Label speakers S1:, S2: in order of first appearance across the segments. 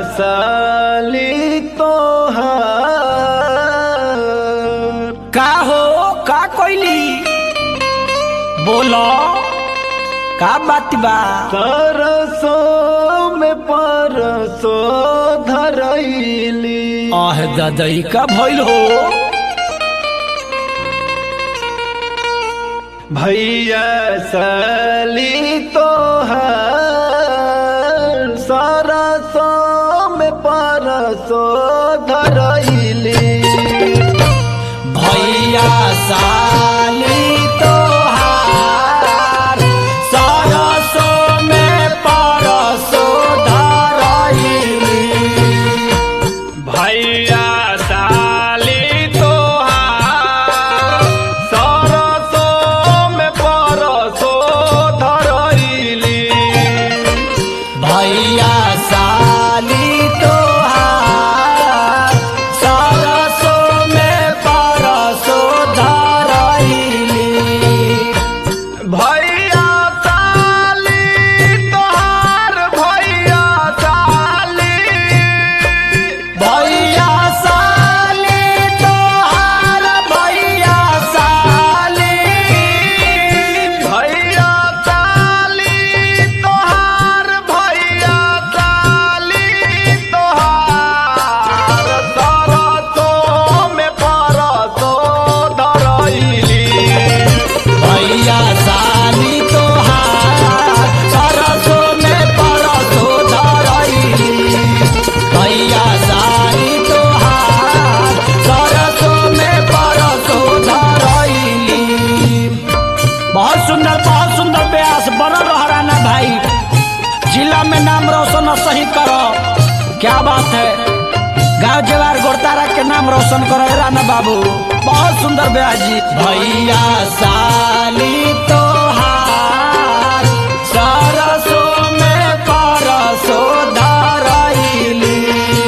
S1: साली तोहार
S2: का हो का कोइली बोलो का बात बा
S1: सरसों में परसों धरैली
S2: आह ददई का भइल हो
S1: भैया साली तोहार सरसों में परसों धरैली
S2: भैया साली तोहार सरसों में परसों धरैली
S1: भैया साली तोहार सरसों में परसों धरैली
S2: भैया साली तोहार सरसों में परसों धरैली
S1: भैया साली तोहार भैया साली
S2: भैया साली तोहार भैया साली
S1: भैया साली तोहार भैया साली तोहार सरसों में परसों धरैली
S2: भैया साली तोहार सरसों में परसों धरैली भैया साली तोहार सरसों में परसों धरैली बहुत सुंदर बहुत सुंदर ब्यास बनल रहराना भाई जिला में नाम रोशन और सही करो क्या बात है गांव जवार गोरतारा के नाम रोशन करो राना बाबू बहुत सुंदर ब्यास जी भैया साली तोहार सरसों में परसों धरैली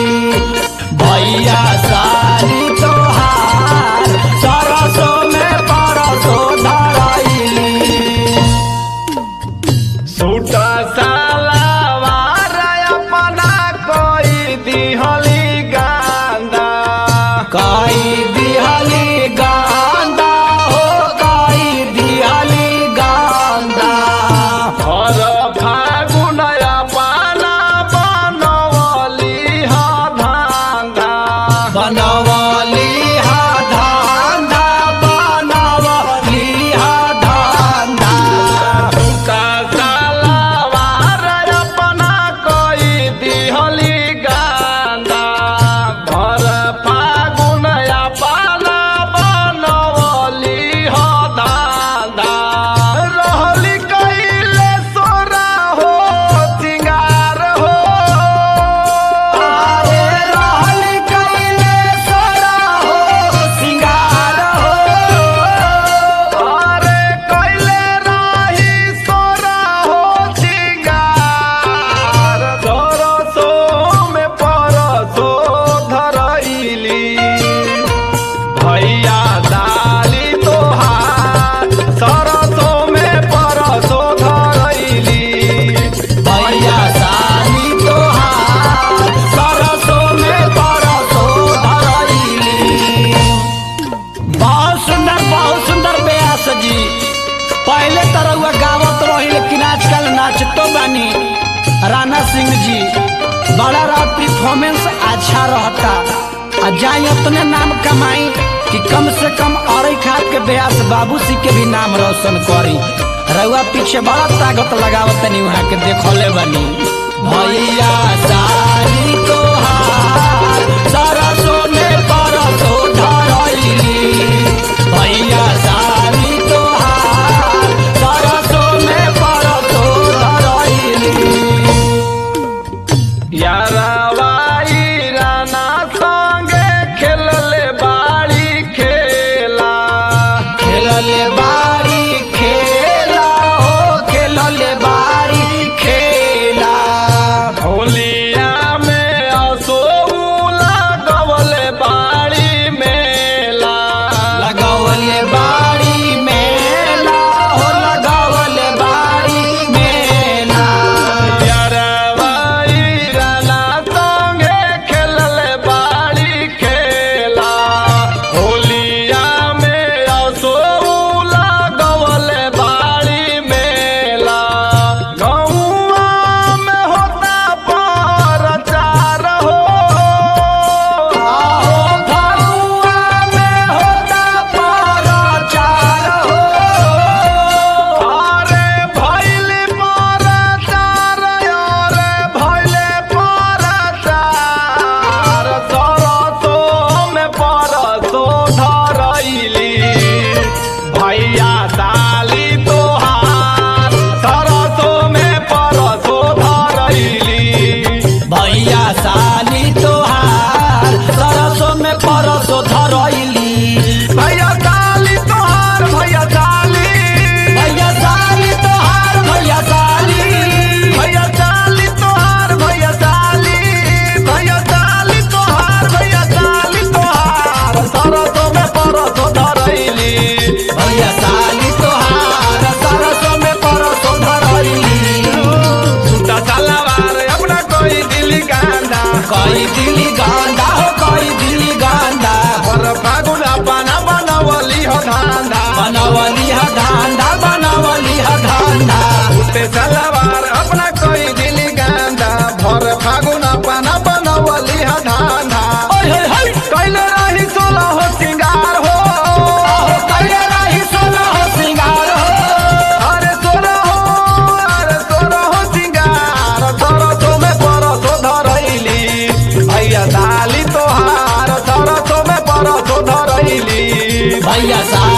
S2: भैया साली तोहार सरसों में परसों धरैली
S1: सूटा सालावार अपना कोई दिहली गांदा
S2: काई दिहली गांदा हो काई दिहली गांदा
S1: हर फागुन अपना बनवली हा धांधा
S2: बनवली हा धांधा बनवली हा धांधा
S1: सूटा सालावार अपना कोई दिहली गांदा हर फागुन अपना बनवली हा धांधा रहली कैले सोरा हो सिंगार हो
S2: आरे रहल कैले सोरा हो सिंगार हो
S1: अरे कैले राही सोरा हो सिंगार सरसों में परसो धरैली भैया डाली तोहार सरसों में परसो धरैली
S2: भैया साली तोहार सरसों में परसों धरैली बहुत सुंदर बहुत सुंदर ब्यास जी पहले तरह गावत रही लेकिन आजकल नाचतो बानी राणा सिंह जी बड़ा रहा परफॉर्मेंस अच्छा रहता आ जाई उतने नाम कमाई कि कम से कम अरई खाद के ब्यास बाबू सी के भी नाम रोशन करी रउआ पीछे बड़ा ताकत लगावत नहीं वहाँ के देखले बनी भैया साली तोहार सरसों में परसों धरैली भैया साली तोहार सरसों में परसों धरैली
S1: यारावाई राना संगे खेलले बाड़ी खेला
S2: खेलले बारी खेला हो खेलले बारी खेला
S1: होलिया में असो
S2: भैया साहब